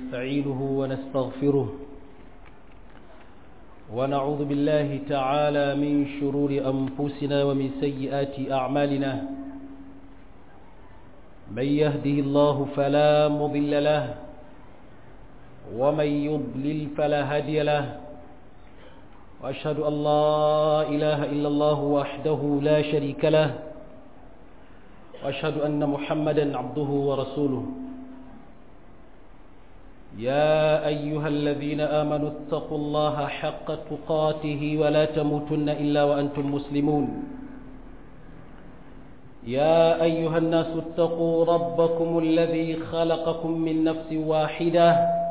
ونستعينه ونستغفره ونعوذ بالله تعالى من شرور أنفسنا ومن سيئات أعمالنا من يهده الله فلا مضل له ومن يضلل فلا هادي له وأشهد أن لا إله إلا الله وحده لا شريك له وأشهد أن محمدا عبده ورسوله يا أيها الذين آمنوا اتقوا الله حق تقاته ولا تموتن إلا وأنتم مسلمون يا أيها الناس اتقوا ربكم الذي خلقكم من نفس واحدة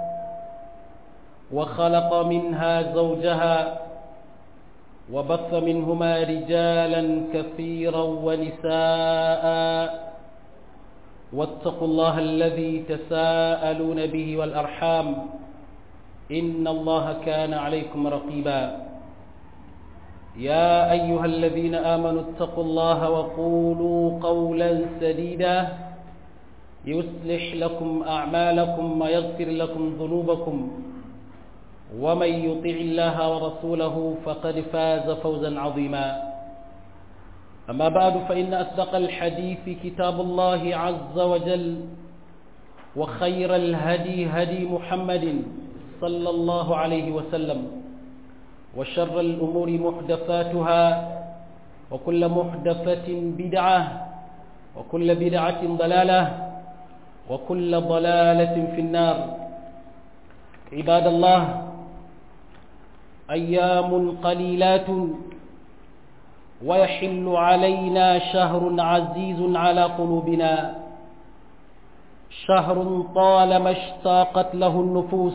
وخلق منها زوجها وبث منهما رجالا كثيرا ونساء واتقوا الله الذي تساءلون به والأرحام إن الله كان عليكم رقيبا يا أيها الذين آمنوا اتقوا الله وقولوا قولا سديدا يصلح لكم أعمالكم ويغفر لكم ذنوبكم ومن يطع الله ورسوله فقد فاز فوزا عظيما أما بعد فإن أصدق الحديث كتاب الله عز وجل وخير الهدي هدي محمد صلى الله عليه وسلم وشر الأمور محدثاتها وكل محدثة بدعة وكل بدعة ضلالة وكل ضلالة في النار عباد الله أيام قليلات ويحل علينا شهر عزيز على قلوبنا شهر طالما اشتاقت له النفوس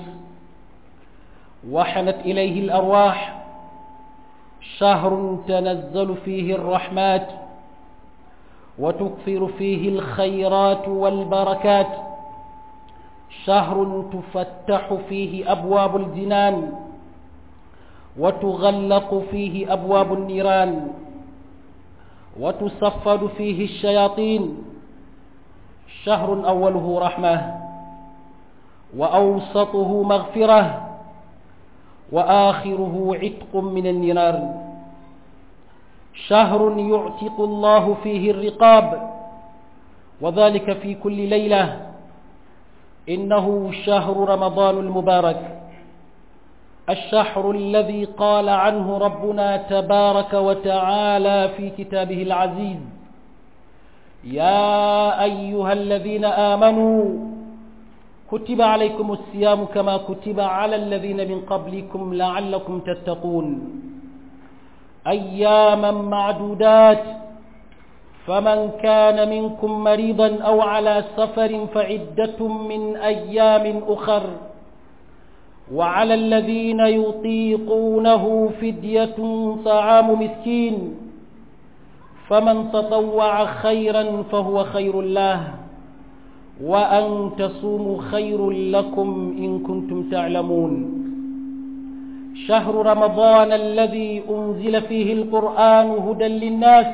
وحنت إليه الأرواح شهر تنزل فيه الرحمات وتكثر فيه الخيرات والبركات شهر تفتح فيه أبواب الجنان وتغلق فيه أبواب النيران وتصفد فيه الشياطين شهر أوله رحمة وأوسطه مغفرة وآخره عتق من النيران شهر يعتق الله فيه الرقاب وذلك في كل ليلة إنه شهر رمضان المبارك الشهر الذي قال عنه ربنا تبارك وتعالى في كتابه العزيز يا أيها الذين آمنوا كتب عليكم الصيام كما كتب على الذين من قبلكم لعلكم تتقون أياما معدودات فمن كان منكم مريضا أو على سفر فعدة من أيام أخر وعلى الذين يطيقونه فدية طعام مسكين فمن تطوع خيرا فهو خير له وأن تصوموا خير لكم إن كنتم تعلمون شهر رمضان الذي أنزل فيه القرآن هدى للناس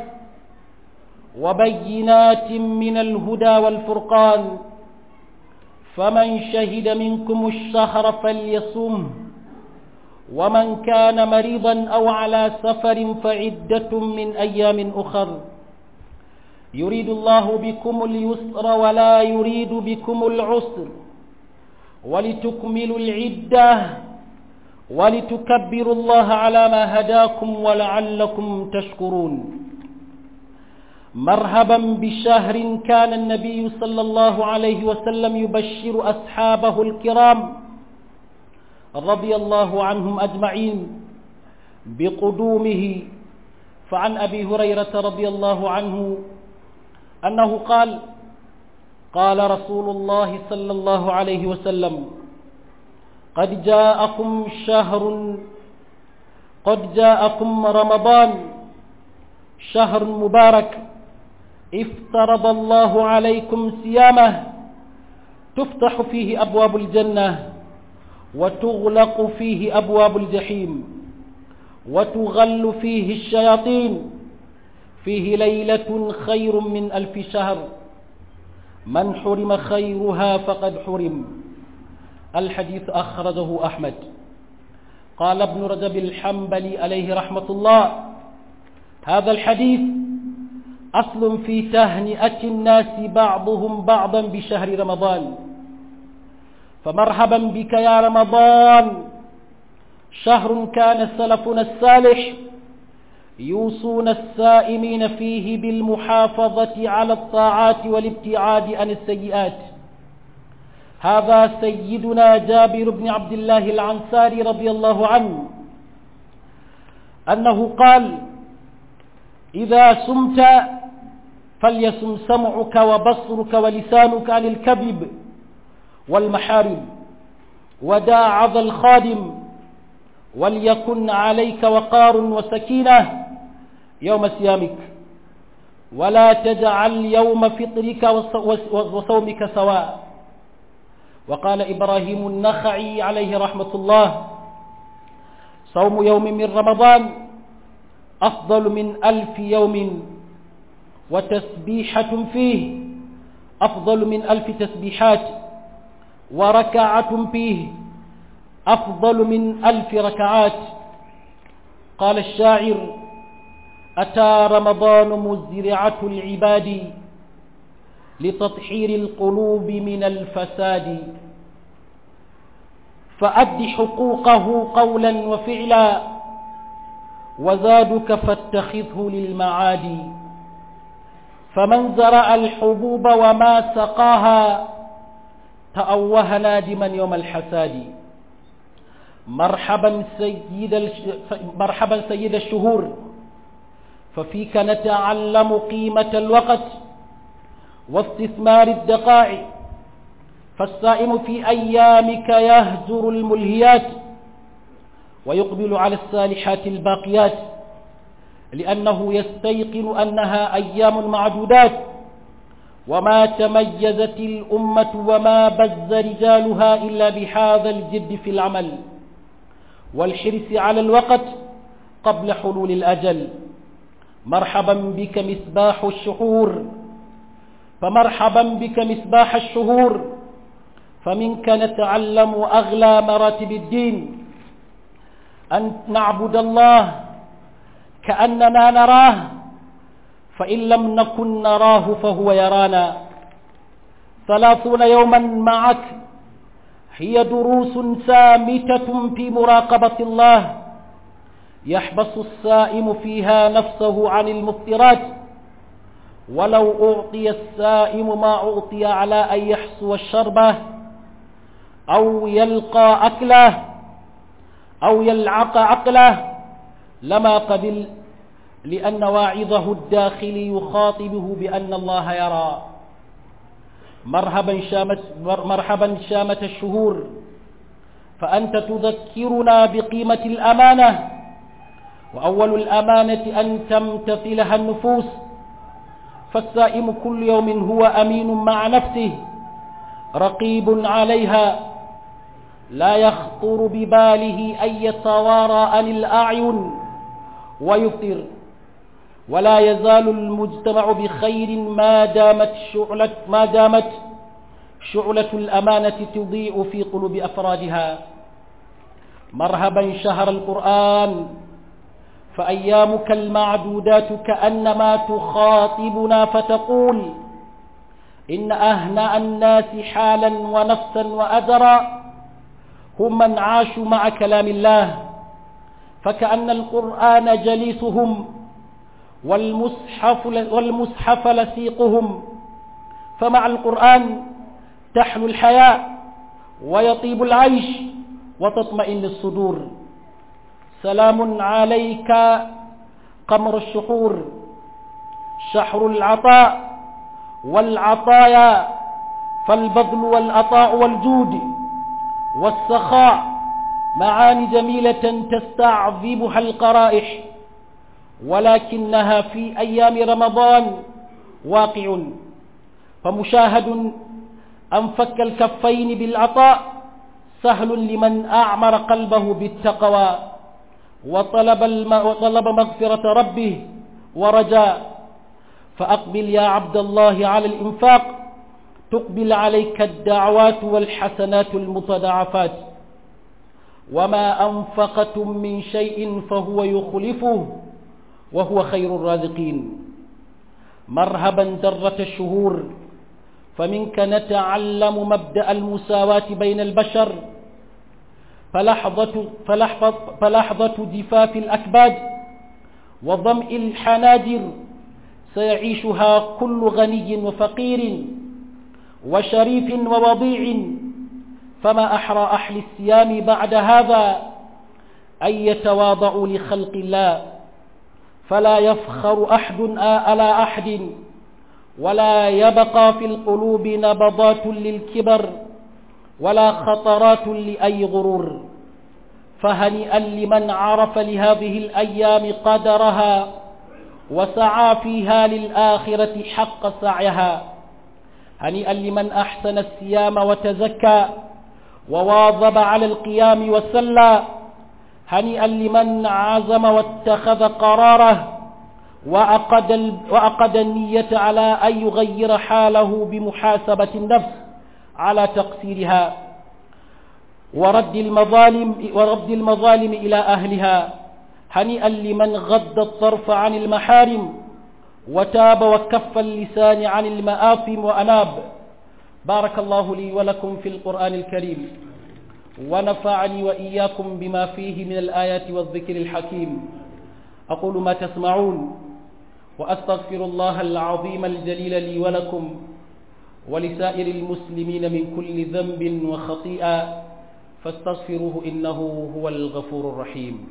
وبينات من الهدى والفرقان فمن شهد منكم الشهر فليصم ومن كان مريضا أو على سفر فعدة من أيام أخر يريد الله بكم اليسر ولا يريد بكم العسر ولتكملوا العدة ولتكبروا الله على ما هداكم ولعلكم تشكرون مرحبا بشهر كان النبي صلى الله عليه وسلم يبشر أصحابه الكرام رضي الله عنهم أجمعين بقدومه فعن أبي هريرة رضي الله عنه أنه قال قال رسول الله صلى الله عليه وسلم قد جاءكم شهر قد جاءكم رمضان شهر مبارك افترض الله عليكم صيامه تفتح فيه أبواب الجنة وتغلق فيه أبواب الجحيم وتغل فيه الشياطين فيه ليلة خير من ألف شهر من حرم خيرها فقد حرم الحديث أخرجه أحمد قال ابن رجب الحنبلي عليه رحمة الله هذا الحديث أصل في تهنئة الناس بعضهم بعضا بشهر رمضان فمرحبا بك يا رمضان شهر كان سلفنا الصالح يوصون السائمين فيه بالمحافظة على الطاعات والابتعاد عن السيئات هذا سيدنا جابر بن عبد الله العنساري رضي الله عنه أنه قال إذا سمت فليسم سمعك وبصرك ولسانك عن الكذب والمحارم وداع ذا الخادم وليكن عليك وقار وسكينة يوم صيامك ولا تجعل يوم فطرك وصومك سواء وقال إبراهيم النخعي عليه رحمة الله صوم يوم من رمضان أفضل من ألف يوم وتسبيحة فيه أفضل من ألف تسبيحات وركعة فيه أفضل من ألف ركعات قال الشاعر أتى رمضان مزرعة العباد لتطحير القلوب من الفساد فأد حقوقه قولا وفعلا وزادك فاتخذه للمعاد فمن زرع الحبوب وما سقاها تأوه نادما يوم الحساد مرحبا سيد مرحبا سيد الشهور ففيك نتعلم قيمة الوقت واستثمار الدقائق فالصائم في أيامك يهجر الملهيات ويقبل على الصالحات الباقيات لأنه يستيقن أنها أيام معدودات وما تميزت الأمة وما بز رجالها إلا بهذا الجد في العمل والحرص على الوقت قبل حلول الأجل مرحبا بك مصباح الشهور فمرحبا بك مصباح الشهور فمنك نتعلم أغلى مراتب الدين أن نعبد الله كأننا نراه فإن لم نكن نراه فهو يرانا ثلاثون يوما معك هي دروس سامتة في مراقبة الله يحبس السائم فيها نفسه عن المفطرات ولو أعطي السائم ما أعطي على أن يحسو الشربة أو يلقى أكله أو يلعق عقله لما قبل لأن واعظه الداخلي يخاطبه بأن الله يرى مرحبا شامت, مرحبا شامة الشهور فأنت تذكرنا بقيمة الأمانة وأول الأمانة أن تمتثلها النفوس فالسائم كل يوم هو أمين مع نفسه رقيب عليها لا يخطر بباله أن يتوارى عن الأعين ويفطر ولا يزال المجتمع بخير ما دامت شعلة ما دامت شعلة الأمانة تضيء في قلوب أفرادها مرحبا شهر القرآن فأيامك المعدودات كأنما تخاطبنا فتقول إن أهنأ الناس حالا ونفسا وأجرا هم من عاشوا مع كلام الله فكأن القرآن جليسهم والمصحف, والمصحف لسيقهم فمع القرآن تحلو الحياة ويطيب العيش وتطمئن الصدور سلام عليك قمر الشحور شحر العطاء والعطايا فالبذل والعطاء والجود والسخاء معاني جميلة تستعذبها القرائح ولكنها في أيام رمضان واقع فمشاهد أن فك الكفين بالعطاء سهل لمن أعمر قلبه بالتقوى وطلب, الم... وطلب مغفرة ربه ورجاء فأقبل يا عبد الله على الإنفاق تقبل عليك الدعوات والحسنات المتضاعفات وما أنفقتم من شيء فهو يخلفه وهو خير الرازقين مرهبا درة الشهور فمنك نتعلم مبدأ المساواة بين البشر فلحظة, فلحظة, فلحظة جفاف الأكباد وظمئ الحناجر سيعيشها كل غني وفقير وشريف ووضيع فما أحرى أهل الصيام بعد هذا أن يتواضعوا لخلق الله فلا يفخر أحد على أحد ولا يبقى في القلوب نبضات للكبر ولا خطرات لأي غرور فهنيئا لمن عرف لهذه الأيام قدرها وسعى فيها للآخرة حق سعيها هنيئا لمن أحسن الصيام وتزكى وواظب على القيام والسلى هنيئا لمن عزم واتخذ قراره وأقد, وأقد النية على أن يغير حاله بمحاسبة النفس على تقصيرها ورد المظالم, ورد المظالم إلى أهلها هنيئا لمن غض الطرف عن المحارم وتاب وكف اللسان عن المآثم وأناب بارك الله لي ولكم في القرآن الكريم ونفعني وإياكم بما فيه من الآيات والذكر الحكيم أقول ما تسمعون وأستغفر الله العظيم الجليل لي ولكم ولسائر المسلمين من كل ذنب وخطيئة فاستغفروه إنه هو الغفور الرحيم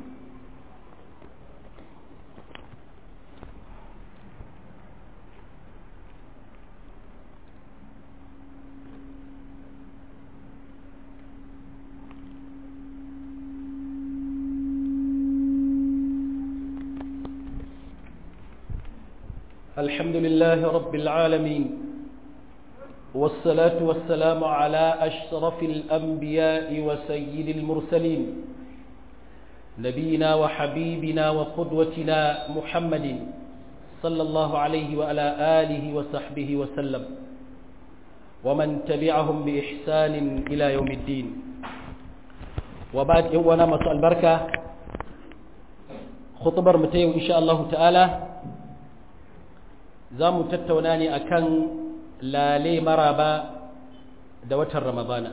الحمد لله رب العالمين والصلاة والسلام على أشرف الأنبياء وسيد المرسلين نبينا وحبيبنا وقدوتنا محمد صلى الله عليه وعلى آله وصحبه وسلم ومن تبعهم بإحسان إلى يوم الدين وبعد يوانا مساء البركة خطبر متيو إن شاء الله تعالى za mu tattauna ne akan lale maraba da watan ramadana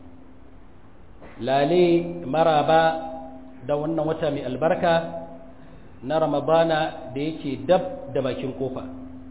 lale maraba da wannan wata mai albarka na ramadana da yake dab da bakin kofa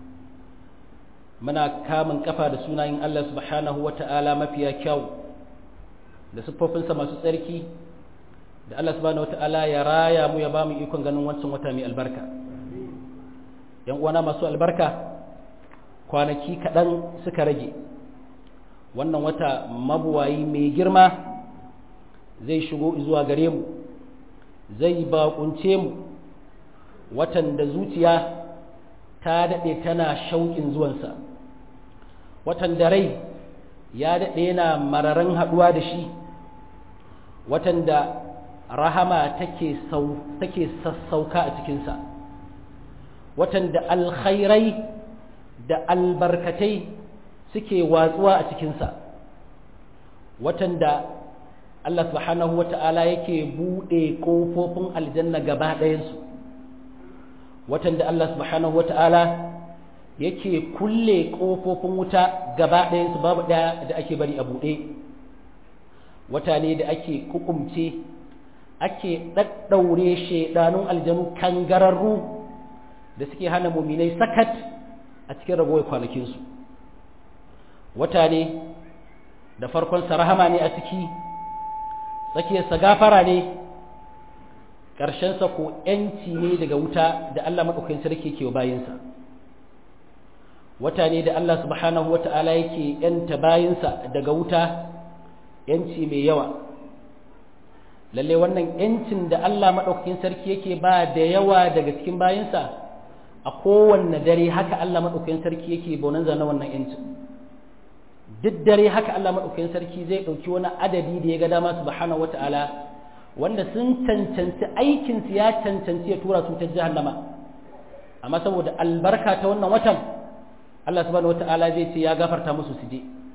muna kamun kafa da sunayen Allah subhanahu wata'ala mafiya kyau da siffofinsa masu tsarki da Allah subhanahu wata'ala ya raya mu ya ba mu ikon ganin wancan wata mai albarka yan uwana masu albarka kwanaki kaɗan suka rage wannan wata mabuwayi mai girma zai shigo zuwa gare mu zai bakunce mu watan da zuciya ta daɗe tana shauƙin zuwansa watan da rai ya daɗe yana mararan haɗuwa da shi watan da rahama take sassauka a cikinsa watan da alkhairai da albarkatai suke watsuwa a cikinsa watan da Allah subhanahu wa ta'ala yake buɗe ƙofofin aljanna gaba ɗayansu watan da Allah subhanahu wa ta'ala yake kulle ƙofofin wuta gaba ɗayansu babu ɗaya da ake bari a buɗe wata ne da ake kukumce ake ɗaɗɗaure shaidanun aljanu kangararru da suke hana muminai sakat a cikin ragowar kwanakinsu wata ne da farkonsa rahama ne a ciki tsakiyarsa gafara ne ƙarshensa ko ‘yanci ne daga wuta da Allah maɗaukakin sarki ke bayinsa wata ne da Allah subhanahu wa ta'ala yake ‘yanta bayinsa daga wuta ‘yanci mai yawa lalle wannan ‘yancin da Allah maɗaukakin sarki yake ba da yawa daga cikin bayinsa a kowanne dare haka Allah maɗaukakin sarki yake bonanza na wannan ‘yancin duk dare haka Allah maɗaukakin sarki zai ɗauki wani adadi da ya ga dama subhanahu wa ta'ala wanda sun cancanci aikinsu ya cancanci ya tura su ta jahannama amma saboda albarka ta wannan watan Allah subhanahu wa ta'ala zai ce ya gafarta musu su je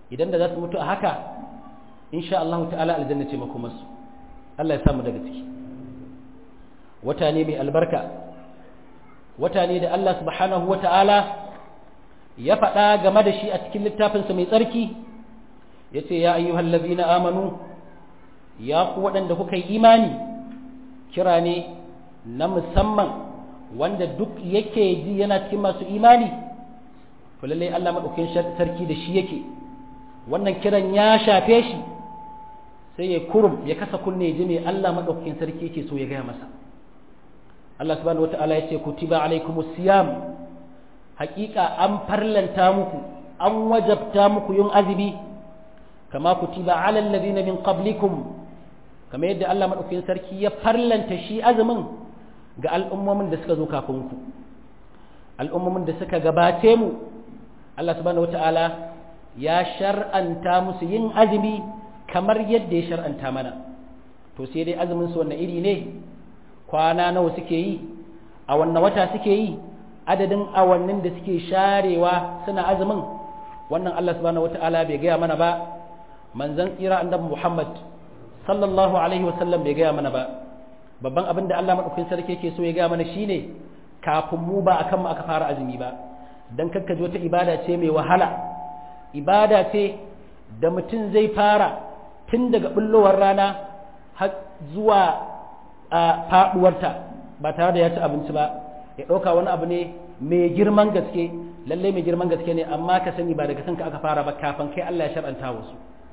idan da za su mutu a haka insha Allah ta'ala aljanna ce makomarsu Allah ya samu daga ciki wata ne mai albarka wata ne da Allah subhanahu wa ta'ala ya faɗa game da shi a cikin littafinsa mai tsarki ya ce ya ayyuhal na amanu ya ku waɗanda kuka yi imani kira ne na musamman wanda duk yake ji yana cikin masu imani to lallai Allah maɗaukin sarki da shi yake wannan kiran ya shafe shi sai ya kurum ya kasa kunne ji me Allah maɗaukin sarki yake so ya gaya masa Allah subhanahu wata'ala ya ce kutiba alaikumus siyam haƙiƙa an farlanta muku an wajabta muku yin azumi kama kutiba alal ladina min qablikum kama yadda Allah madaukakin sarki ya farlanta shi azumin ga al'ummomin da suka zo kafin ku al'ummomin da suka gabace mu Allah subhanahu wata'ala ya shar'anta musu yin azumi kamar yadda ya shar'anta mana to sai dai azumin su wannan iri ne kwana nawa suke yi a wannan wata suke yi adadin awannin da suke sharewa suna azumin wannan Allah subhanahu wata'ala bai gaya mana ba manzon tsira annabi Muhammad sallallahu alaihi wasallam bai gaya mana ba babban abin da Allah madaukakin sarki yake so ya gaya mana shine kafin mu ba akan mu aka fara azumi ba dan kakkaje wata ibada ce mai wahala ibada ce da mutum zai fara tun daga bullowar rana har zuwa a faduwarta ba tare da ya ci abinci ba ya ɗauka wani abu ne mai girman gaske lallai mai girman gaske ne amma ka sani ba daga kanka aka fara ba kafin kai Allah ya shar'anta wasu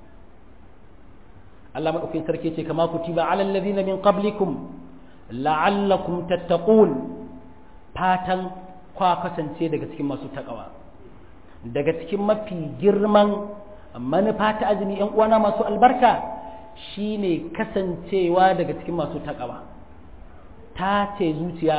Allah madaukakin sarki ce kama kutiba alal ladina min qablikum la'allakum tattaqun fatan kwa kasance daga cikin masu takawa daga cikin mafi girman manufa ta azumi yan uwana masu albarka shine kasancewa daga cikin masu takawa ta ce zuciya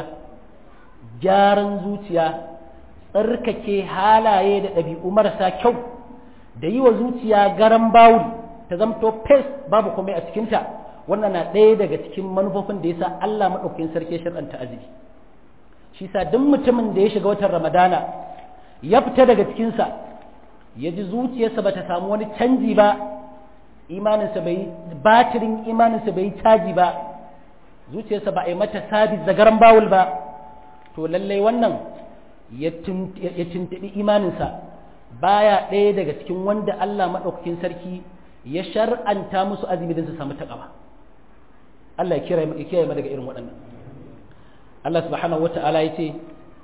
gyaran zuciya tsarkake halaye da ɗabi'u marasa kyau da yi wa zuciya garan bawul ta zamto fes babu komai a cikinta wannan na ɗaya daga cikin manufofin da ya sa Allah maɗaukakin sarki shirɗanta azumi shi sa duk mutumin da ya shiga watan ramadana ya fita daga cikinsa ya ji zuciyarsa ba ta samu wani canji ba imaninsa bai batirin imaninsa bai caji ba zuciyarsa ba a yi mata sabis da garan bawul ba to lallai wannan ya tuntuɓi imaninsa baya ɗaya daga cikin wanda Allah maɗaukakin sarki ya shar'anta musu azumi don su samu taƙawa Allah ya kiyaye mu daga irin waɗannan Allah subhanahu wa ta'ala ya ce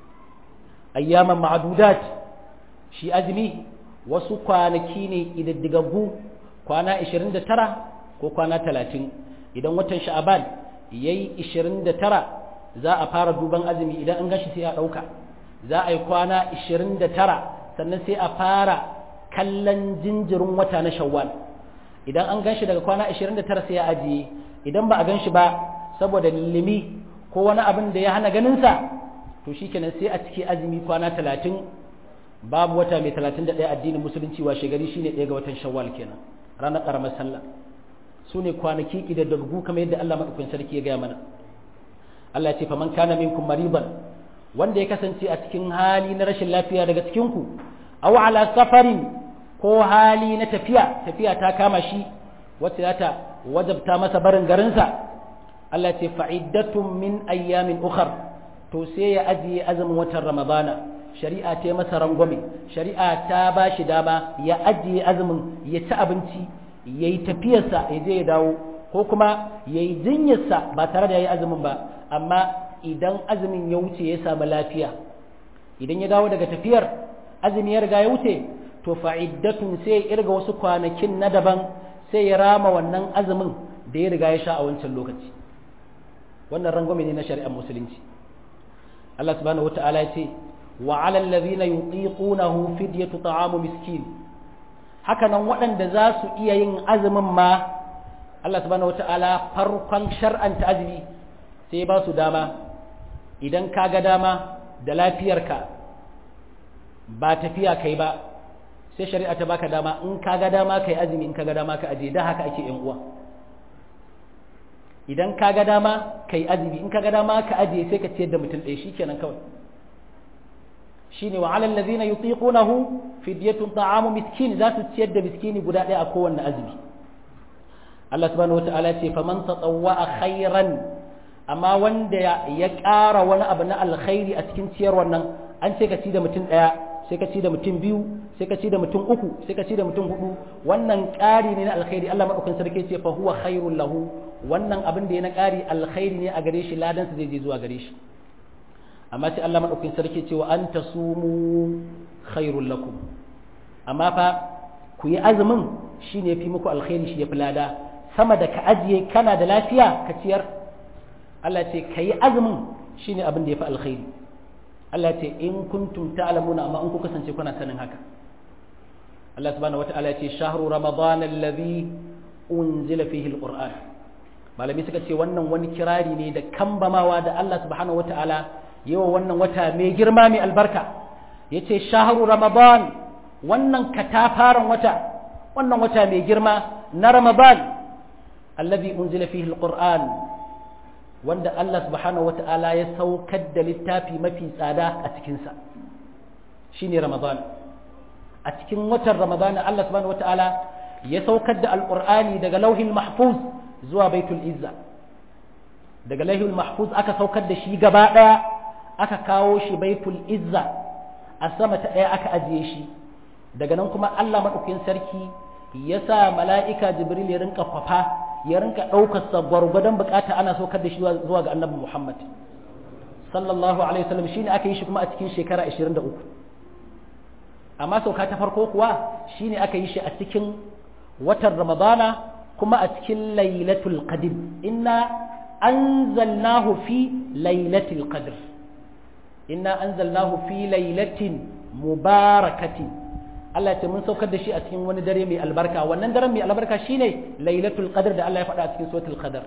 ayyaman ma'adudat shi azumi wasu kwanaki ne idaddigaggu kwana 29 ko kwana 30 idan watan sha'aban yayi 29 za a fara duban azumi idan an gashi sai a ɗauka za a yi kwana 29 sannan sai a fara kallon jinjirin wata na shawwal idan an ganshi daga kwana 29 sai a ajiye idan ba a ganshi ba saboda limi ko wani abin da ya hana ganinsa to shikenan sai a ciki azumi kwana 30 babu wata mai 31 addinin musulunci wa shegari shine ɗaya ga watan shawwal kenan ranar ƙaramar sallah su ne kwanaki ƙidaddagu kamar yadda Allah maɗaukakin sarki ya gaya mana Allah ya ce faman kana minkum mariban wanda ya kasance a cikin hali na rashin lafiya daga cikin ku aw ala safarin ko hali na tafiya tafiya ta kama shi wacce za ta wajabta masa barin garinsa Allah ya ce fa'iddatun min ayyamin ukhar to sai ya ajiye azumin watan ramadana shari'a ta yi masa rangwame shari'a ta ba shi dama ya ajiye azumin ya ci abinci ya yi tafiyarsa ya je ya dawo ko kuma ya yi jinyarsa ba tare da ya yi azumin ba amma idan azumin ya wuce ya samu lafiya idan ya dawo daga tafiyar azumi ya riga ya wuce to fa'iddatun sai ya irga wasu kwanakin na daban sai ya rama wannan azumin da ya riga ya sha a wancan lokaci wannan rangwame ne na shari'ar musulunci Allah subhanahu wata'ala ya ce wa 'alal ladhina yutiqunahu fidyatu ta'amu miskin haka nan waɗanda za su iya yin azumin ma Allah subhanahu wata'ala farkon shar'anta azumi sai ba su dama idan ka ga dama da lafiyarka ba tafiya kai ba sai shari'a ta baka dama in ka ga dama kai azumi in ka ga dama ka aje da haka ake yan uwa idan ka ga dama kai azumi in ka ga dama ka aje sai ka ciyar da mutum ɗaya shikenan kawai shine wa alal ladina yutiqunahu fidyatun ta'amu miskin za su ciyar da miskini guda ɗaya a kowanne azumi Allah subhanahu wataala ya ce faman tatawwa khairan amma wanda ya ƙara wani abu na alkhairi a cikin ciyar wannan an ce ka ci da mutum ɗaya sai ka ci da mutum biyu sai ka ci da mutum uku sai ka ci da mutum hudu wannan ƙari ne na alkhairi Allah madaukakin sarki ce fa huwa khairul lahu wannan abin da ya na ƙari alkhairi ne a gare shi ladan zai je zuwa gare shi amma sai Allah madaukakin sarki ce wa anta sumu khairul lakum amma fa ku yi azumin shine fi muku alkhairi shi ya fi lada sama da ka ajiye kana da lafiya ka ciyar Allah ce ka yi azumin shine abin da ya fi alkhairi Allah ce in kuntum ta'lamuna amma in ku kasance kuna sanin haka Allah subhanahu wata'ala ya ce shahru ramadan alladhi unzila fihi alquran malami suka ce wannan wani kirari ne da kambamawa da Allah subhanahu wata'ala yawa wannan wata mai girma mai albarka yace shahru ramadan wannan katafaren wata wannan wata mai girma na ramadan alladhi unzila fihi alquran wanda Allah subhanahu wata'ala ya saukar da littafi mafi tsada a cikinsa shi ne Ramadan a cikin watan Ramadan Allah subhanahu wata'ala ya saukar da alƙur'ani daga lauhin mahfuz zuwa baitul izza daga lauhin mahfuz aka saukar da shi gaba ɗaya aka kawo shi baitul izza a sama ta ɗaya aka ajiye shi daga nan kuma Allah maɗaukakin sarki ya sa mala'ika jibril ya rinka kwafa ya rinka ɗaukar sa gwargwadon bukata ana saukar da shi zuwa ga annabi Muhammad sallallahu alaihi wasallam shine aka yi shi kuma a cikin shekara 23 amma sauka ta farko kuwa shine aka yi shi a cikin watan Ramadana kuma a cikin lailatul qadr inna anzalnahu fi lailatul qadr inna anzalnahu fi lailatin mubarakatin Allah ce mun saukar da shi a cikin wani dare mai albarka wannan daren mai albarka shine lailatul qadr da Allah ya faɗa a cikin suratul qadr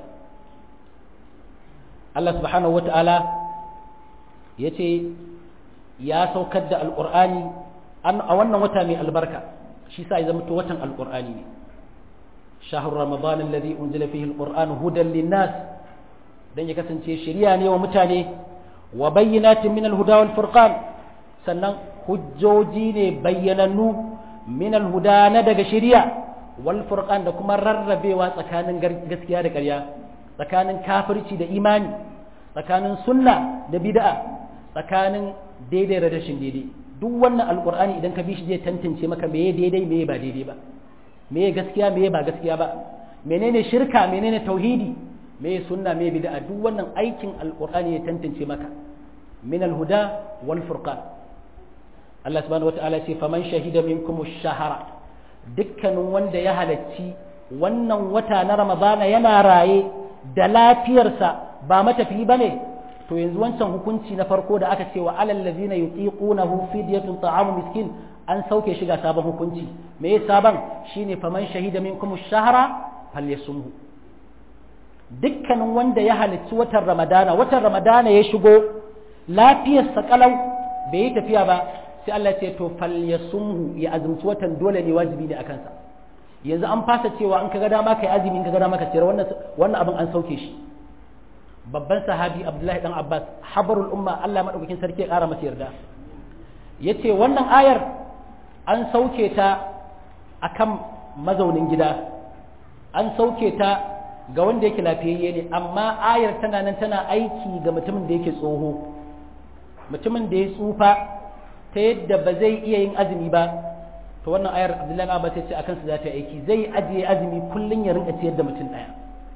Allah subhanahu wata'ala yace ya saukar da alqur'ani a wannan wata mai albarka shi sa ya zama to watan alqur'ani ne shahru ramadan alladhi unzila fihi alqur'an hudan linnas dan ya kasance shari'a ne wa mutane wa bayyinatin min alhuda wal furqan sannan hujjoji ne bayyanannu min alhuda na daga shari'a wal furqan da kuma rarrabewa tsakanin gaskiya da ƙarya tsakanin kafirci da imani tsakanin sunna da bid'a tsakanin daidai da rashin daidai duk wannan alqur'ani idan ka bi shi zai tantance maka meye daidai meye ba daidai ba meye gaskiya meye ba gaskiya ba menene shirka menene tauhidi meye sunna meye bid'a duk wannan aikin alqur'ani ya tantance maka min alhuda wal furqan Allah subhanahu wata'ala ce faman shahida minkum ash-shahara dukkanin wanda ya halacci wannan wata na ramadana yana raye da lafiyarsa ba matafi bane to yanzu wancan hukunci na farko da aka ce wa alal ladzina yutiqunahu fidyatun ta'amu miskin an sauke shiga sabon hukunci me ya sabon shine faman shahida minkum ash-shahra falyasumhu dukkanin wanda ya halicci watan ramadana watan ramadana ya shigo lafiyarsa kalau bai yi tafiya ba sai Allah ce to falyasumhu ya azumci watan dole ne wajibi ne akan sa yanzu an fasa cewa in kaga dama kai azumi in kaga dama ka ciyar wannan wannan abin an sauke shi babban sahabi Abdullahi dan Abbas habarul umma Allah madaukakin sarki ya kara masa yarda yace wannan ayar an sauke ta akan mazaunin gida an sauke ta ga wanda yake lafiyayye ne amma ayar tana nan tana aiki ga mutumin da yake tsoho mutumin da ya tsufa ta yadda ba zai iya yin azumi ba to wannan ayar abdullahi abbas ya ce akan su za ta aiki zai ajiye azumi kullun ya rinka ciyar da mutum daya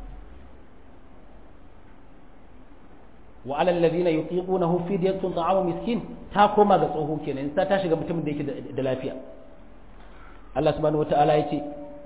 wa alal ladina yutiqunahu fidyatun ta'amu miskin ta koma ga tsoho kenan ta ta shiga mutumin da yake da lafiya Allah subhanahu wataala yace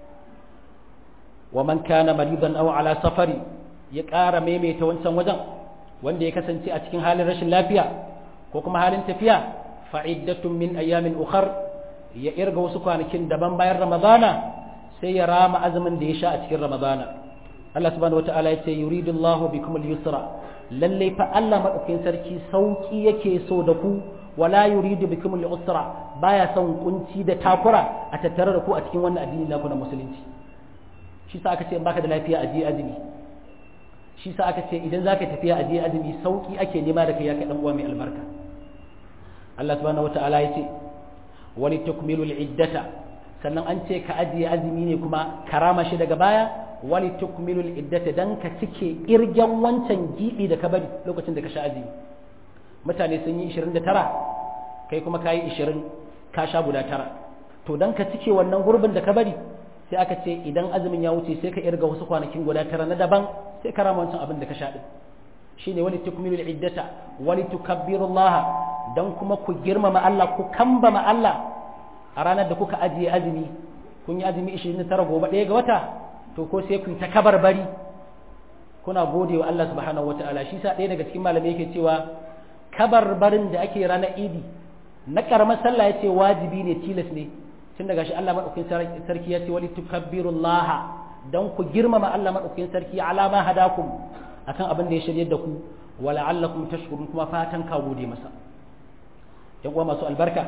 wa man kana maridan aw ala safari ya ƙara maimaita wancan wajen wanda ya kasance a cikin halin rashin lafiya ko kuma halin tafiya fa'iddatun min ayyamin ukhar ya irga wasu kwanakin daban bayan ramadana sai ya rama azumin da ya sha a cikin ramadana Allah subhanahu wataala ya ce yuridullahu bikum al-yusra lalle fa Allah madaukakin sarki sauki yake so da ku wala yuridu bikum al-usra baya son kunci da takura a tattare da ku a cikin wannan addini naku na musulunci shi sa aka ce in baka da lafiya a je azumi shi sa aka ce idan zaka tafiya a je azumi sauki ake nema da kai ya kai dan uwa mai albarka Allah subhanahu wata'ala ya ce wani tukmilul iddata sannan an ce ka ajiye azumi ne kuma karama shi daga baya wani tukmilul iddata dan ka cike irgen wancan gibi da ka bari lokacin da ka sha azumi mutane sun yi 29 kai kuma ka yi 20 ka sha guda tara to dan ka cike wannan gurbin da ka bari sai aka ce idan azumin ya wuce sai ka irga wasu kwanakin guda tara na daban sai ka rama wancan abin da ka sha din shine wani tukmilul iddata wani tukabbirullaha dan kuma ku girmama Allah ku kambama Allah a ranar da kuka ajiye azumi kun yi azumi 29 gobe ɗaya ga wata to ko sai ku ta kabar bari kuna gode wa Allah subhanahu wataala shi sa ɗaya daga cikin malamai yake cewa kabar barin da ake ranar idi na karamar sallah yace wajibi ne tilas ne tun daga shi Allah madaukakin sarki ya ce wali tukabbirullaha dan ku girmama Allah madaukakin sarki ala ma hadakum akan abin da ya shirye da ku wala allakum tashkurun kuma fatan ka gode masa yan uwa masu albarka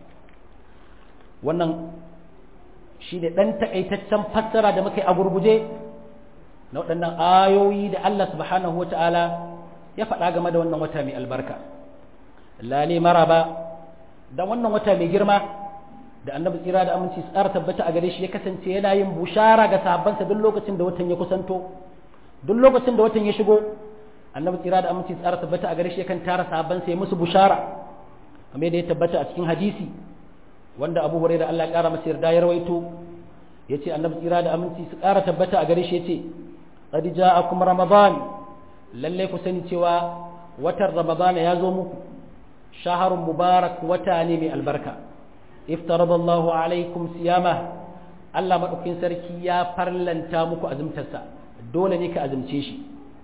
wannan shi ne ɗan takaitaccen fassara da muka yi a gurguje na waɗannan ayoyi da Allah subhanahu wa ta'ala ya faɗa game da wannan wata mai albarka lale maraba da wannan wata mai girma da annabi tsira da aminci tsara tabbata a gare shi ya kasance yana yin bushara ga sahabbansa duk lokacin da watan ya kusanto duk lokacin da watan ya shigo annabi tsira da aminci tsara tabbata a gare shi yakan tara sahabbansa ya musu bushara kamar da ya tabbata a cikin hadisi wanda abu hurairah da Allah ya kara masa yarda ya rawaito yace annabi tsira da aminci su kara tabbata a gare shi yace qad ja'akum ramadan lalle ku sani cewa watan ramadan ya zo muku shaharun mubarak wata ne mai albarka iftaradallahu alaikum siyama Allah madaukin sarki ya farlanta muku azumtarsa dole ne ka azumce shi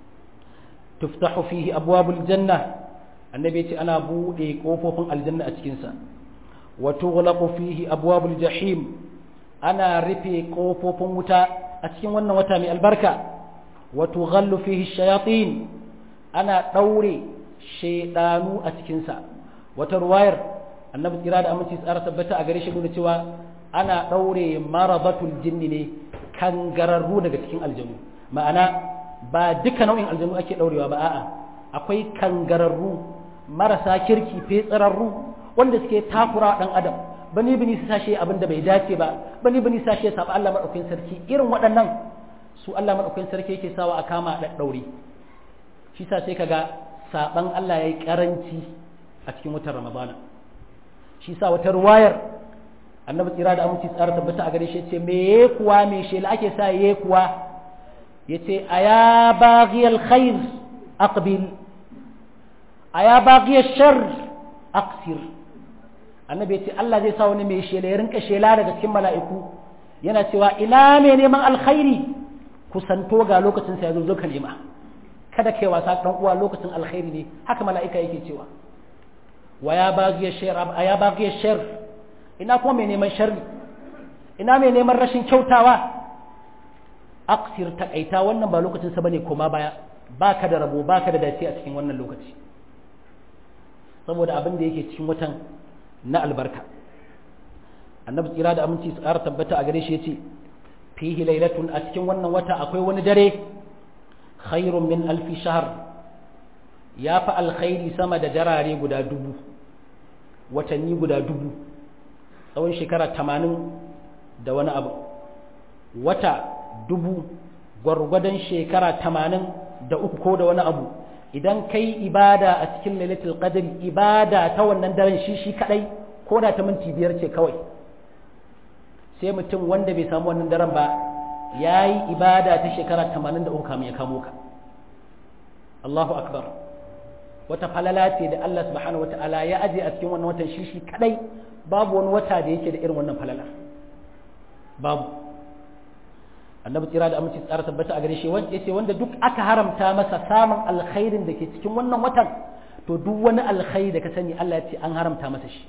tuftahu fihi abwabul janna annabi yace ana bude kofofin aljanna a cikin sa wa tughlaqu fihi abwabul jahim ana rufe kofofin wuta a cikin wannan wata mai albarka wa tughallu fihi shayatin ana daure shaydanu a cikin sa wata ruwayar annabi tsira da aminci tsara tabbata a gare shi nuna cewa ana daure maradatul jinni ne kangararru daga cikin aljanu ma'ana ba duka nau'in aljanu ake daurewa ba a'a akwai kangararru marasa kirki fetsararru wanda suke takura dan adam bani bani su sashe abin da bai dace ba bani bani su sashe saba Allah madaukakin sarki irin waɗannan su Allah madaukakin sarki yake sawa a kama da daure shi sa sai kaga saban Allah yayi karanci a cikin watan Ramadana shi sa wata ruwayar annabi tsira da aminci tsara tabbata a gare shi ce me kuwa me shela ake sa ye kuwa yace aya baghiyal khair aqbil aya baghiyal shar aqsir annabi yace Allah zai sa wani mai shela ya rinka shela daga cikin mala'iku yana cewa ina mai neman alkhairi kusanto ga lokacin sa yazo zo ka nema kada kai wasa dan uwa lokacin alkhairi ne haka mala'ika yake cewa wa ya baghiya shar aya baghiya shar ina kuma mai neman sharri ina mai neman rashin kyautawa aksir takaita wannan ba lokacin sa bane koma baya baka da rabo baka da dace a cikin wannan lokaci saboda abin da yake cikin watan na albarka annabi tsira da aminci su ƙara tabbata a gare shi yace fihi lailatun a cikin wannan wata akwai wani dare khairun min alfi shahr ya fi alkhairi sama da jarare guda dubu watanni guda dubu tsawon shekara tamanin da wani abu wata dubu gwargwadon shekara tamanin da uku ko da wani abu idan kai ibada a cikin lailatul qadr ibada ta wannan daren shi shi kadai ko da ta minti biyar ce kawai sai mutum wanda bai samu wannan daren ba ya yi ibada ta shekara tamanin da uku kamun ya kamo ka Allahu akbar wata falala ce da Allah subhanahu wata'ala ya aje a cikin wannan watan shi shi kadai babu wani wata da yake da irin wannan falala babu annabi tsira da aminci tsara tabbata a gare shi wanda yace wanda duk aka haramta masa samun alkhairin da ke cikin wannan watan to duk wani alkhairi da ka sani Allah ya ce an haramta masa shi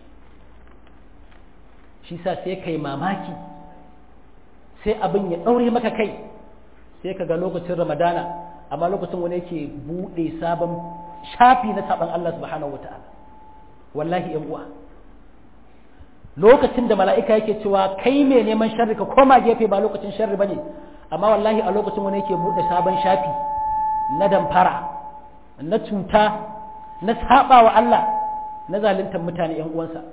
shi sa sai kai mamaki sai abin ya daure maka kai sai ka ga lokacin ramadana amma lokacin wani yake bude sabon shafi na saban Allah subhanahu wataala wallahi yan uwa lokacin da mala'ika yake cewa kai mai neman sharri ka koma gefe ba lokacin sharri bane amma wallahi a lokacin wani yake bude sabon shafi na damfara na cuta na saba wa Allah na zaluntar mutane ‘yan uwansa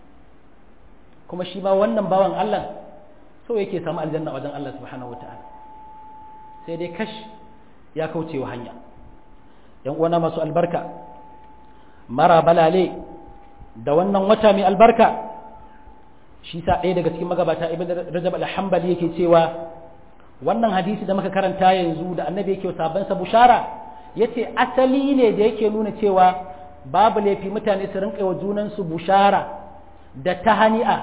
kuma shi ma wannan bawan Allah so yake samu aljanna wajen Allah subhanahu wa ta'ala sai dai kash ya kauce wa hanya ‘yan uwana masu albarka mara balale da wannan wata mai albarka shi sa ɗaya daga cikin magabata ibn rajab al-hanbali yake cewa wannan hadisi da muka karanta yanzu da annabi yake sabon sa bushara yace asali ne da yake nuna cewa babu laifi mutane su rinka wa junansu bushara da tahani'a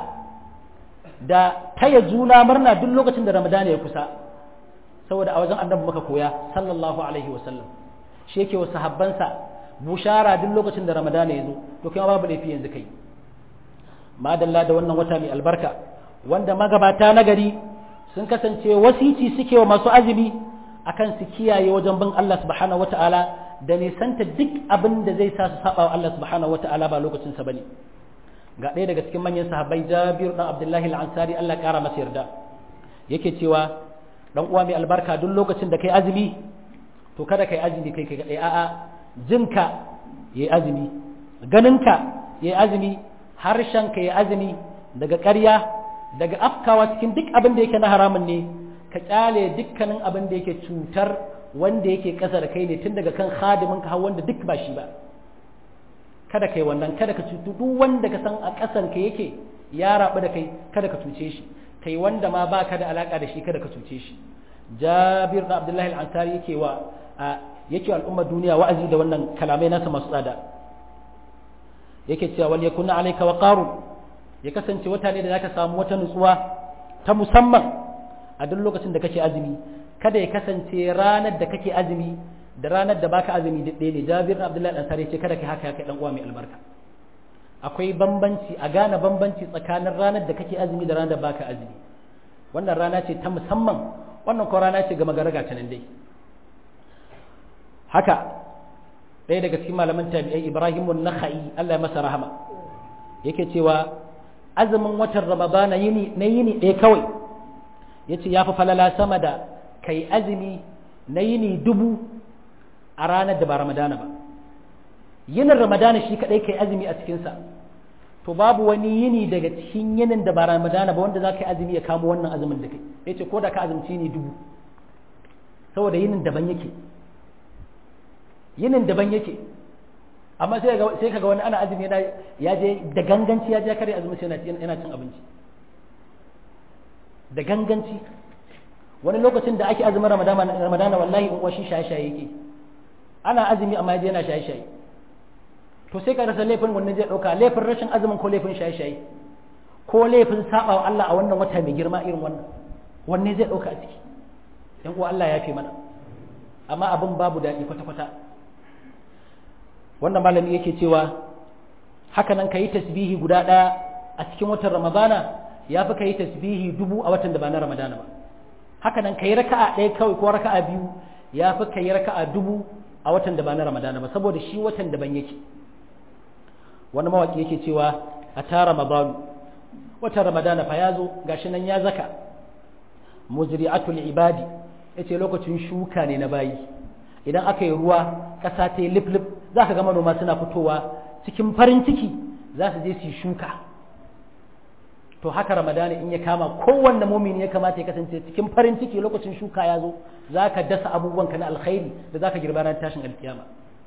da taya juna murna duk lokacin da ramadana ya kusa saboda a wajen annabi muka koya sallallahu alaihi wasallam shi yake wa sahabbansa bushara duk lokacin da ramadana ya zo to kai babu laifi yanzu kai madalla da wannan wata mai albarka wanda magabata na gari sun kasance wasici suke wa masu azumi akan su kiyaye wajen bin Allah subhanahu wataala da nisanta duk abin da zai sa su saba wa Allah subhanahu wataala ba lokacin sa bane ga ɗaya daga cikin manyan sahabbai Jabir dan Abdullahi al-Ansari Allah ya kara masa yarda yake cewa dan uwa mai albarka duk lokacin da kai azumi to kada kai azumi kai kai a'a jinka yayi azumi ganinka yayi azumi harshenka yayi azumi daga ƙarya daga afkawa cikin duk abin da yake na haramun ne ka kyale dukkanin abin da yake cutar wanda yake ƙasa da kai ne tun daga kan khadimin ka har wanda duk ba shi ba kada kai wannan kada ka cutu duk wanda ka san a ƙasan ka yake ya rabu da kai kada ka cuce shi kai wanda ma baka da alaka da shi kada ka cuce shi Jabir da Abdullahi al-Ansari yake wa yake al'ummar duniya wa'azi da wannan kalamai nasa masu tsada yake cewa wal yakuna alayka wa qarun ya kasance wata ne da zaka samu wata nutsuwa ta musamman a duk lokacin da kake azumi kada ya kasance ranar da kake azumi da ranar da baka azumi duk ɗaya ne Jabir bin Abdullah dan sare ce kada kai haka ya kai dan uwa mai albarka akwai bambanci a gane bambanci tsakanin ranar da kake azumi da ranar da baka azumi wannan rana ce ta musamman wannan ko rana ce ga magaraga ta nan dai haka ɗaya daga cikin malaman tabi'ai Ibrahim an-Nakhai Allah ya masa rahama yake cewa azumin watan ramadana yini na yini ɗaya kawai ya ce ya fi falala sama da kai azumi na yini dubu a ranar da ba ramadana ba yinin ramadana shi kaɗai kai azumi a cikinsa to babu wani yini daga cikin yinin da ba ramadana ba wanda za ka yi azumi ya kamo wannan azumin da kai ya ce ko da ka azumci ni dubu saboda yinin daban yake yinin daban yake amma sai kaga wani ana azumi yana ya je da ganganci ya je kare azumi sai yana cin abinci da ganganci wani lokacin da ake azumin ramadana ramadana wallahi in kwashi shaye-shaye yake ana azumi amma ya je yana shaye-shaye to sai ka rasa laifin wannan zai dauka laifin rashin azumin ko laifin shaye-shaye ko laifin saba wa Allah a wannan wata mai girma irin wannan wanne zai dauka a ciki dan uwa Allah ya fi mana amma abin babu daɗi kwata-kwata wannan malami yake cewa haka nan ka yi tasbihi guda ɗaya a cikin watan ramadana ya fi ka yi tasbihi dubu a watan da ba na ramadana ba haka nan ka yi raka'a ɗaya kawai ko raka'a biyu ya fi ka yi raka'a dubu a watan da ba na ramadana ba saboda shi watan daban yake wani mawaki yake cewa a ta ramadanu watan ramadana fa ya zo gashi nan ya zaka muzri'atul ibadi yace lokacin shuka ne na bayi idan aka yi ruwa ƙasa ta yi lif-lif za ka ga manoma suna fitowa cikin farin ciki za su je su yi shuka to haka ramadana in ya kama kowanne mumini ya kamata ya kasance cikin farin ciki lokacin shuka ya zo za ka dasa abubuwanka na alkhairi da za ka girba ran tashin alkiyama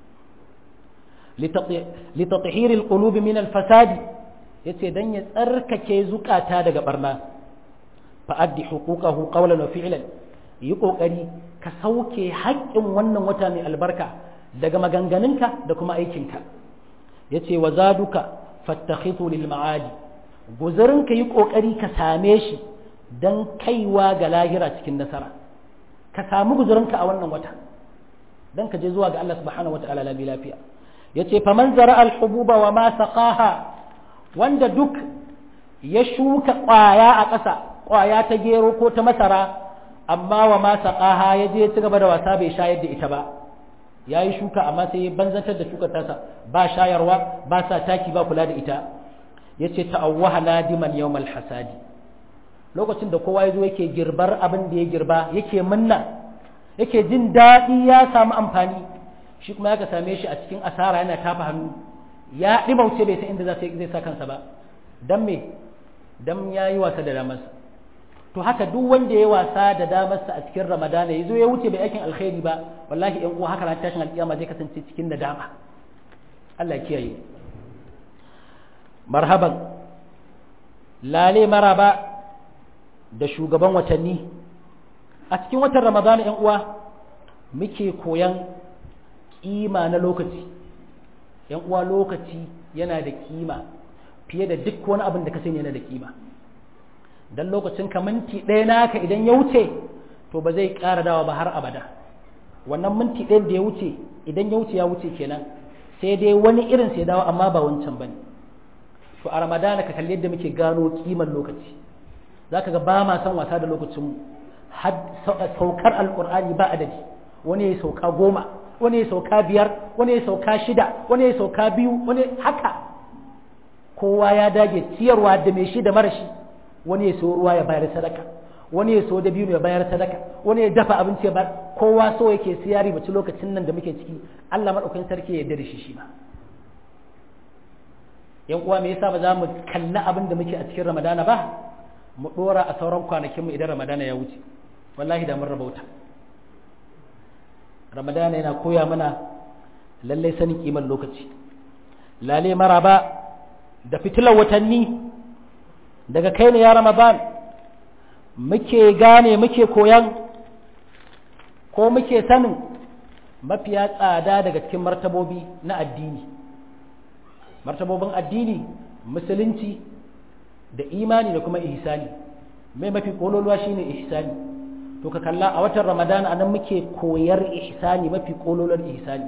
litatahir alqulubi min alfasadi yace dan ya tsarkake zukata daga barna fa addi huquqahu qawlan wa fi'lan yi kokari ka sauke haƙƙin wannan wata mai albarka daga maganganunka da kuma aikinka yace wa zaduka fattakhitu lil ma'adi guzurinka yi kokari ka same shi dan kaiwa ga lahira cikin nasara ka samu guzurinka a wannan wata dan ka je zuwa ga Allah subhanahu wataala labi lafiya yace faman zara al hububa wa ma saqaha wanda duk ya shuka ƙwaya a ƙasa ƙwaya ta gero ko ta masara amma wa ma saqaha ya je ci gaba da wasa bai shayar da ita ba yayi shuka amma sai banzantar da shukar tasa ba shayarwa ba sa taki ba kula da ita yace ta'awwaha nadiman yawmal hasadi lokacin da kowa yazo yake girbar abin da ya girba yake munna yake jin daɗi ya samu amfani shi kuma ya same shi a cikin asara yana tafa hannu ya ɗimauce bai san inda zai sa kansa ba don me don ya yi wasa da damarsa to haka duk wanda ya wasa da damarsa a cikin ramadana ya zo ya wuce bai aikin alkhairi ba wallahi yan uwa haka na tashin alƙiyama zai kasance cikin nadama Allah ya kiyaye marhaban lale maraba da shugaban watanni a cikin watan ramadana yan uwa muke koyan kima na lokaci yan uwa lokaci yana da kima fiye da duk wani abin da ka sani yana da kima dan lokacin ka minti ɗaya naka idan ya wuce to ba zai ƙara dawa ba har abada wannan minti ɗayan da ya wuce idan ya wuce ya wuce kenan sai dai wani irin sai dawo amma ba wancan bane to a ramadana ka kalli yadda muke gano kimar lokaci zaka ga ba ma san wasa da lokacin saukar alkur'ani ba adadi wani ya sauka goma wani ya sauka biyar wani ya sauka shida wani ya sauka biyu wani haka kowa ya dage ciyarwa da mai shi da mara shi wani ya so ruwa ya bayar sadaka wani ya so da biyu ya bayar sadaka wani ya dafa abinci ya bayar kowa so yake siyari bace lokacin nan da muke ciki Allah madaukakin sarki ya yarda da shi shi ma yan uwa me yasa ba za mu kalli abin da muke a cikin Ramadana ba mu dora a sauran kwanakin mu idan Ramadana ya wuce wallahi da mun rabauta Ramadana yana koya mana lalle sanin kiman lokaci lale maraba da fitilar watanni daga kai ne ya Ramadan muke gane muke koyan ko muke sanin mafiya tsada daga cikin martabobi na addini martabobin addini musulunci da imani da kuma ihsani mai mafi kololuwa shine ihsani to ka kalla a watan ramadana anan muke koyar ihsani mafi kololuwar ihsani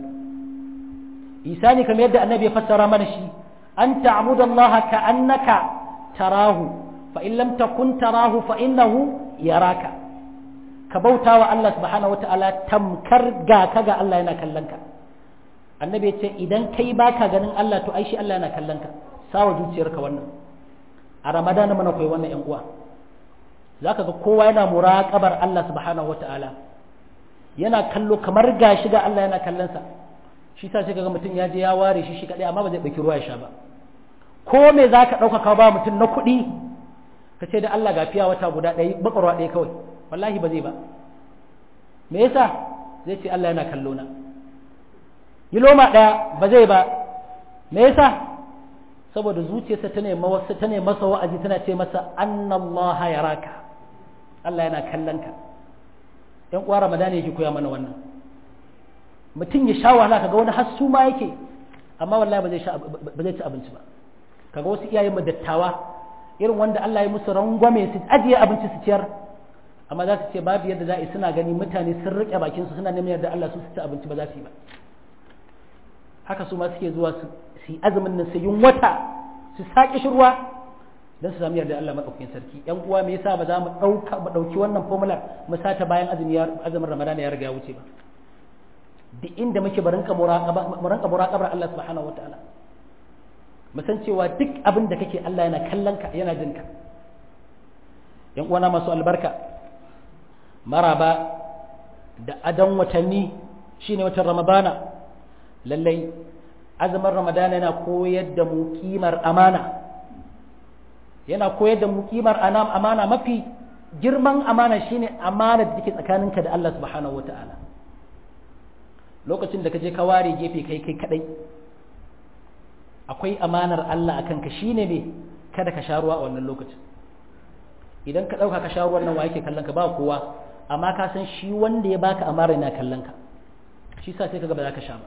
ihsani kamar yadda annabi ya fassara mana shi an ta'budallaha ka'annaka tarahu fa in lam takun tarahu fa innahu yaraka ka bauta wa Allah subhanahu wata'ala tamkar ga ka ga Allah yana kallon ka annabi ya ce idan kai baka ganin Allah to ai shi Allah yana kallon ka sawa zuciyarka wannan a ramadana mana koyi wannan yan uwa zaka ga kowa yana muraqabar Allah subhanahu wata'ala yana kallo kamar gashi ga Allah yana kallon sa shi sa sai kaga mutum ya je ya ware shi shi kadai amma ba zai dauki ruwa ya sha ba ko me zaka dauka ka ba mutum na kuɗi ka ce da Allah ga fiya wata guda ɗaya bakarwa ɗaya kawai wallahi ba zai ba me yasa zai ce Allah yana kallo na yi loma ɗaya ba zai ba me yasa saboda zuciyarsa ta nema wasu ta nema masa wa'azi tana ce masa annallaha yaraka Allah yana kallon ka ɗan uwa ramadana yake koya mana wannan mutum ya sha wahala kaga wani hassu ma yake amma wallahi ba zai sha ba zai ci abinci ba kaga wasu iyayen mu dattawa irin wanda Allah ya musu rangwame su ajiye abinci su ciyar amma za su ce babu yadda za a yi suna gani mutane sun riƙe bakin su suna neman yadda Allah su ci abinci ba za su yi ba haka su ma suke zuwa su yi azumin nan su yin wata su saƙi shirwa don su sami yarda Allah maɗaukakin sarki yan uwa me yasa ba za mu ɗauka mu ɗauki wannan formula mu sata bayan azumi azumin ramadana ya riga ya wuce ba duk inda muke mu rinka muraqabar Allah subhanahu wataala mu san cewa duk abin da kake Allah yana kallon ka yana jin ka yan uwana masu albarka maraba da adan watanni shine watan ramadana lallai azumin ramadana yana koyar da mu kimar amana yana koyar da mu kimar amana mafi girman amana shine amana da take tsakaninka da Allah subhanahu wataala lokacin da ka je ka ware gefe kai kai kadai akwai amanar Allah akan ka shine me kada ka sha ruwa a wannan lokacin idan ka dauka ka sha ruwan nan wa yake kallon ka ba kowa amma ka san shi wanda ya baka amara yana kallon ka shi sa sai kaga ba za ka sha ba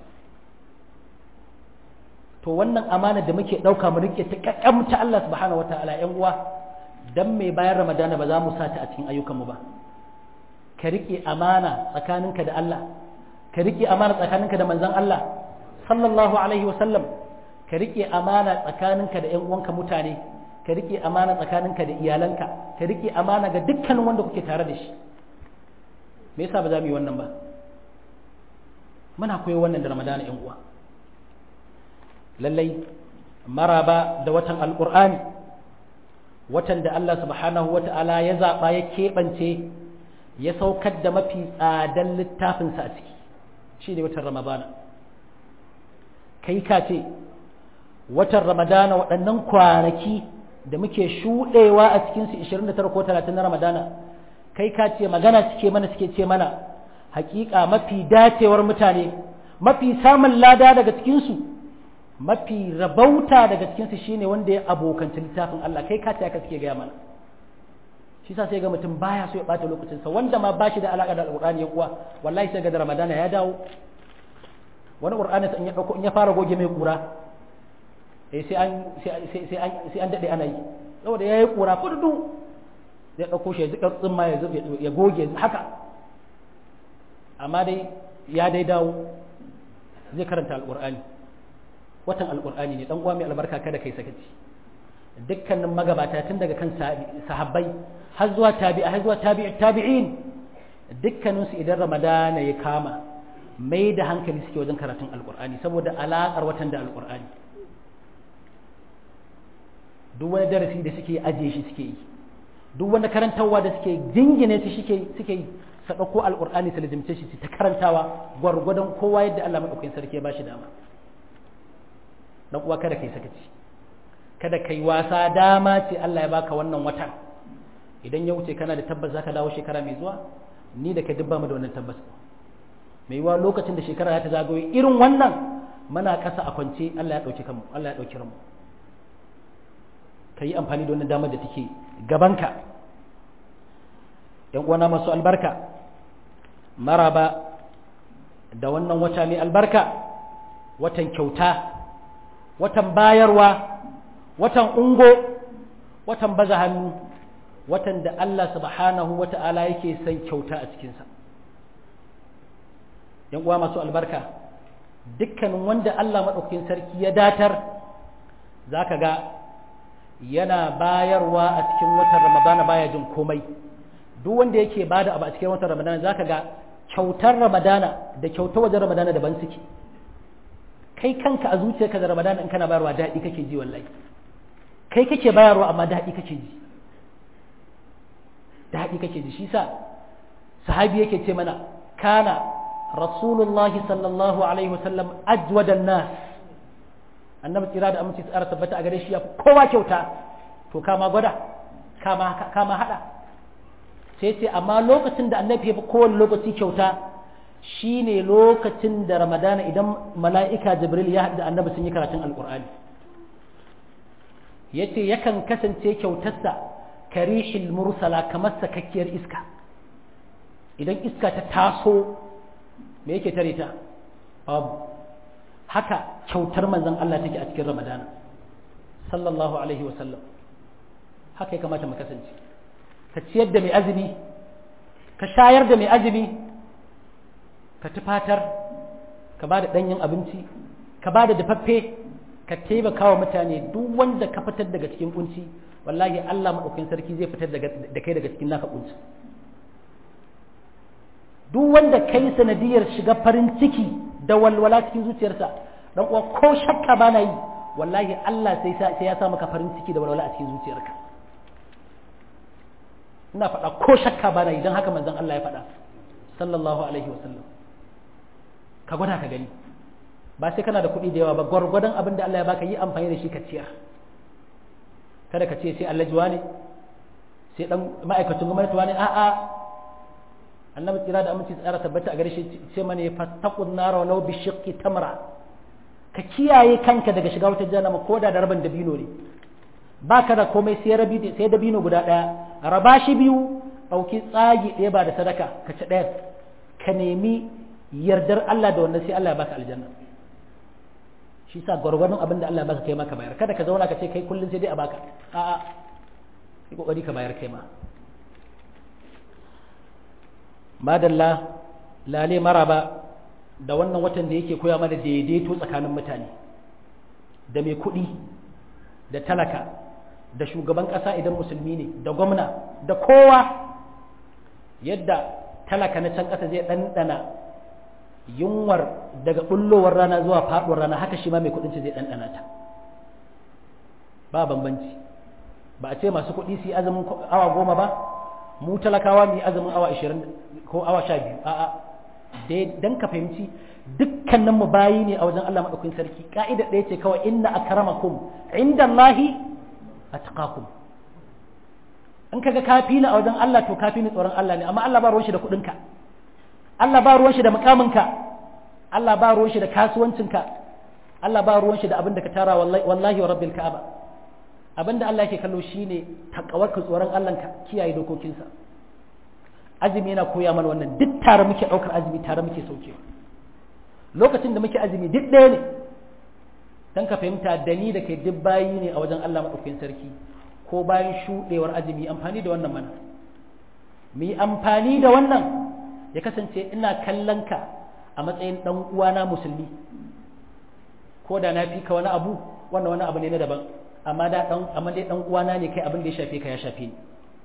to wannan amana da muke ɗauka mu rike ta kakkamta Allah subhanahu wataala ƴan uwa dan mai bayan ramadana ba za mu sata a cikin ayyukanmu ba ka rike amana tsakaninka da Allah ka rike amana tsakaninka da manzon Allah sallallahu alaihi wa sallam ka rike amana tsakaninka da ƴan uwanka mutane ka rike amana tsakaninka da iyalanka ka rike amana ga dukkanin wanda kuke tare da shi me yasa ba za mu yi wannan ba muna koyo wannan da ramadana ƴan uwa lallai maraba da watan alƙur'ani watan da Allah subhanahu wa ta'ala ya zaɓa ya keɓance ya saukar da mafi tsadan littafinsa a ciki shi ne watan ramadana kai ka ce watan ramadana waɗannan kwanaki da muke shuɗewa a cikinsu 29 ko 30 na ramadana kai ka ce magana suke mana suke ce mana hakika mafi dacewar mutane mafi samun lada daga cikinsu mafi rabauta daga cikinsu shine wanda ya abokanci littafin Allah kai ka ce aka suke gaya mana shi sa sai ga mutum baya so ya bata lokacinsa wanda ma bashi da alaka da alqur'ani ya kuwa wallahi sai ga da ramadana ya dawo wani qur'ani in ya dauko in ya fara goge mai kura eh sai an sai an sai an dade ana yi saboda yayi kura fudu zai dauko shi ya zika tsimma ya ya goge haka amma dai ya dai dawo zai karanta alqur'ani watan alqur'ani ne dan uwa mai albarka kada kai sakaci dukkanin magabata tun daga kan sahabbai har zuwa tabi'a har zuwa tabi'i tabi'in dukkanin su idan ramadana ya kama mai da hankali suke wajen karatun alqur'ani saboda alaƙar watan da alqur'ani duk wani darasi da suke ajiye shi suke yi duk wani karantarwa da suke jingine shi suke suke yi su ɗauko alƙur'ani su lazimce shi su ta karantawa gwargwadon kowa yadda Allah maɗaukakin sarki ya bashi dama dan uwa kada kai sakaci kada kai wasa dama ce Allah ya baka wannan watan idan ya wuce kana da tabbas zaka dawo shekara mai zuwa ni da ka dubba mu da wannan tabbas mai yiwa lokacin da shekara ta zagaye irin wannan muna ƙasa a kwance Allah ya ɗauki kanmu Allah ya ɗauki ranmu ka yi amfani da wannan damar da take gabanka ‘yan uwana masu albarka maraba da wannan wata mai albarka watan kyauta watan bayarwa watan ungo watan baza hannu watan da Allah subhanahu wa ta'ala yake son kyauta a cikinsa ‘yan uwa masu albarka dukkanin wanda Allah maɗaukakin sarki ya datar za ka ga yana bayarwa a cikin watan ramadana baya jin komai duk wanda yake bada abu a cikin watan ramadana zaka ga kyautar ramadana da kyautar wajen ramadana daban suke kai kanka a zuciyarka da ramadana in kana bayarwa daɗi kake ji wallahi kai kake bayarwa amma daɗi kake ji daɗi kake ji shi sa sahabi yake ce mana kana rasulullahi sallallahu alaihi wasallam ajwadan nas annabi tsira da aminci tsara tabbata a gare shi ya fi kowa kyauta to kama gwada kama kama hada sai ce amma lokacin da annabi ya fi kowane lokaci kyauta shine lokacin da ramadana idan mala'ika jibril ya haɗu da annabi sun yi karatun alkur'ani ya ce yakan kasance kyautarsa karishil mursala kamar sakakkiyar iska idan iska ta taso me yake tare ta babu haka kyautar manzon Allah take a cikin Ramadana sallallahu alaihi wa sallam haka ya kamata mu kasance ka ciyar da mai azumi ka shayar da mai azumi ka tufatar ka ba da ɗanyen abinci ka ba da dafaffe ka taimaka wa mutane duk wanda ka fitar daga cikin kunci wallahi Allah maɗaukakin sarki zai fitar da kai daga cikin naka kunci duk wanda kai sanadiyar shiga farin ciki da walwala cikin zuciyarsa dan uwa ko shakka ba na yi wallahi Allah sai sai ya sa maka farin ciki da walwala a cikin zuciyarka ina faɗa ko shakka ba na yi don haka manzon Allah ya faɗa sallallahu alaihi wasallam ka gwada ka gani ba sai kana da kuɗi da yawa ba gwargwadon abin da Allah ya baka yi amfani da shi ka ciyar kada ka ce sai Allah juwa ne sai dan ma'aikacin gwamnati wani a'a annabi kira da aminci tsara tabbata a gare shi ce mana ya fattaqun nara walau bi shiqqi tamra ka kiyaye kanka daga shiga wata jahannama ko da rabin dabino ne baka da komai sai rabi sai dabino guda daya raba shi biyu dauki tsagi ɗaya ba da sadaka ka ci ɗaya ka nemi yardar Allah da wannan sai Allah ya baka aljanna shi sa gwargwadon abin da Allah ya baka kai maka bayar kada ka zauna ka ce kai kullun sai dai a baka a'a kai kokari ka bayar kai ma madalla lale maraba da wannan watan da yake koya mana daidaito tsakanin mutane da mai kuɗi da talaka da shugaban ƙasa idan musulmi ne da gwamna da kowa yadda talaka na can ƙasa zai ɗanɗana yunwar daga ɓullowar rana zuwa faɗuwar rana haka shi ma mai kuɗin zai ɗanɗana ta ba bambanci ba a ce masu kuɗi su yi azumin awa goma ba mu talakawa mu yi azumin awa ashirin ko awa sha biyu a'a dan ka fahimci dukkanin mu bayi ne a wajen Allah madaukakin sarki ka'ida ɗaya ce kawai inna akramakum indallahi atqakum in kaga kafi ni a wajen Allah to kafi ni tsoron Allah ne amma Allah ba ruwan shi da kuɗinka Allah ba ruwan shi da mukaminka Allah ba ruwan shi da kasuwancinka Allah ba ruwan shi da abin da ka tara wallahi wa rabbil ka'aba abinda Allah yake kallo shine takawarka tsoron Allah ka kiyaye dokokinsa azumi yana koya mana wannan duk tare muke daukar azumi tare muke sauke lokacin da muke azumi duk ɗaya ne dan ka fahimta da ni da kai duk bayi ne a wajen Allah madaukakin sarki ko bayan shuɗewar azumi amfani da wannan mana mu yi amfani da wannan ya kasance ina kallon ka a matsayin ɗan uwana musulmi ko da na fi ka wani abu wannan wani abu ne na daban amma da ɗan amma dai ɗan uwana ne kai abin da ya shafe ka ya shafe ni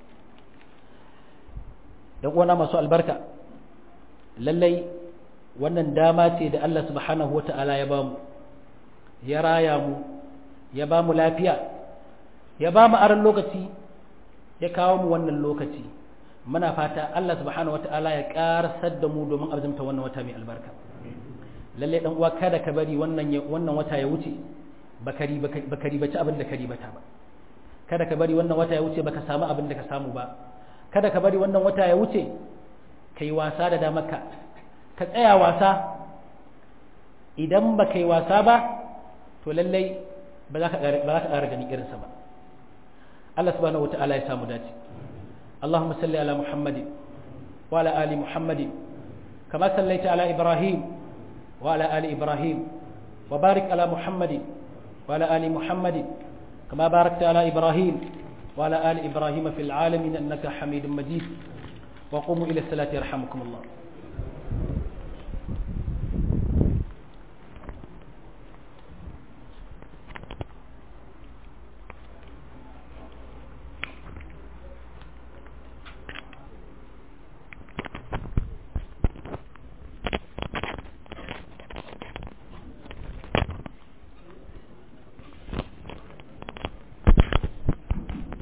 ɗan uwana masu albarka lallai wannan dama ce da Allah subhanahu wata'ala ya bamu ya raya mu ya bamu lafiya ya ba mu aron lokaci ya kawo mu wannan lokaci muna fata Allah subhanahu wataala ya karasar da mu domin azumta wannan wata mai albarka lalle dan uwa kada ka bari wannan wannan wata ya wuce bakari bakari bace abin da kari bata ba kada ka bari wannan wata ya wuce baka samu abin da ka samu ba kada ka bari wannan wata ya wuce kai wasa da damarka ka tsaya wasa idan ba kai wasa ba to lallai ba za ka ƙara ganin irinsa ba Allah subhanahu wata'ala ya samu dace Allahumma salli ala Muhammad wa ala ali Muhammad kama sallaita ala Ibrahim wa ala ali Ibrahim wa barik ala Muhammad wa ala ali Muhammad kama barakta ala Ibrahim wa ala ali Ibrahim fil alamin innaka Hamidum Majid wa qumu ila salati yarhamukum Allah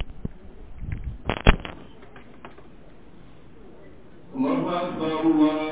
الله أكبر الله